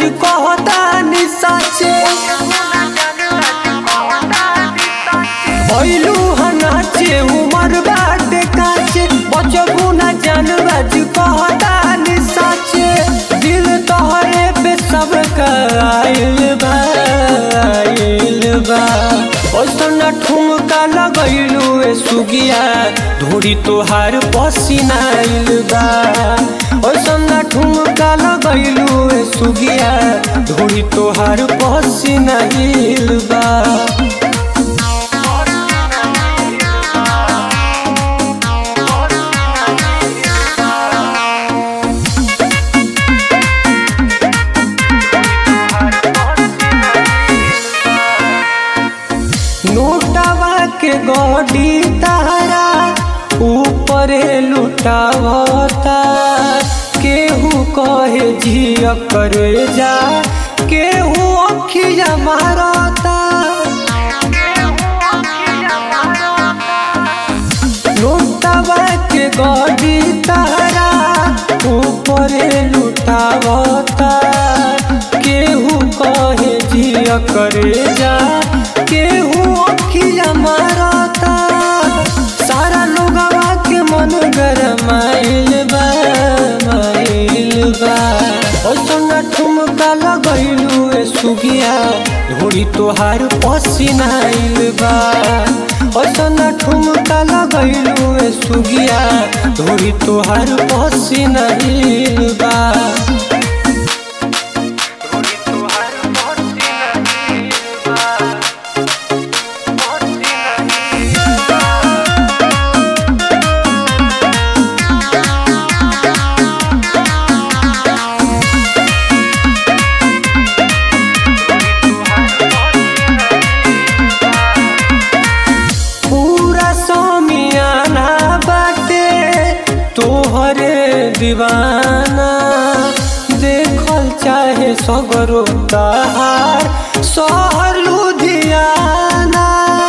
कहता नि साचे भइलू हनाचे उमर बाटे काचे बचबू ना जान बाज कहता नि साचे दिल तोहरे पे सब आइल बा आइल बा ओसन ठुमका लगैलू ए सुगिया धोरी तोहार पसीना आइल बा ओसन ठुमका लगैलू ए सुगिया धोरी तोहार पसीना आइल बा नोटवा के गडी तारा ऊपरे लुटावता केहू कहे जिया करे जा केहू अखिया मारता नोटवा के गडी तारा ऊपरे लुटावता केहू कहे जिया करे जा केहू अखिया मारता सारा लोगवा के मन गरमाइल बा माइल बा ओसन ठुमका लगैलू ए सुगिया धोरी तोहार पसीना आइल बा ओसन ठुमका लगैलू ए सुगिया धोरी तोहार पसीना आइल बा धोरी तोहार पसीना आइल बा पूरा समियाना बाटे तोहरे दीवाना देखल चाहे सगरो तहार शहर लुधियाना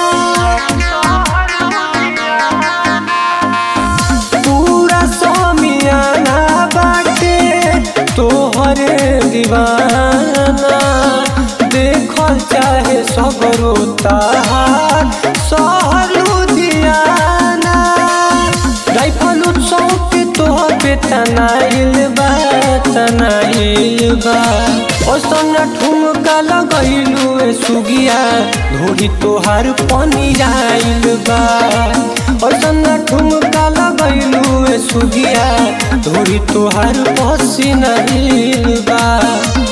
पूरा समियाना बाटे तोहरे दीवाना देखल चाहे सगरो तहार शहर लुधियाना राइफल उत्सव पे तोह पे तनाइल बा तनाइल बा ओसन ठुमका लगैलू ए सुगिया धोरी तोहार पानी आइल बा ओसन ठुमका लगैलू ए सुगिया धोरी तोहार पसीना आइल बा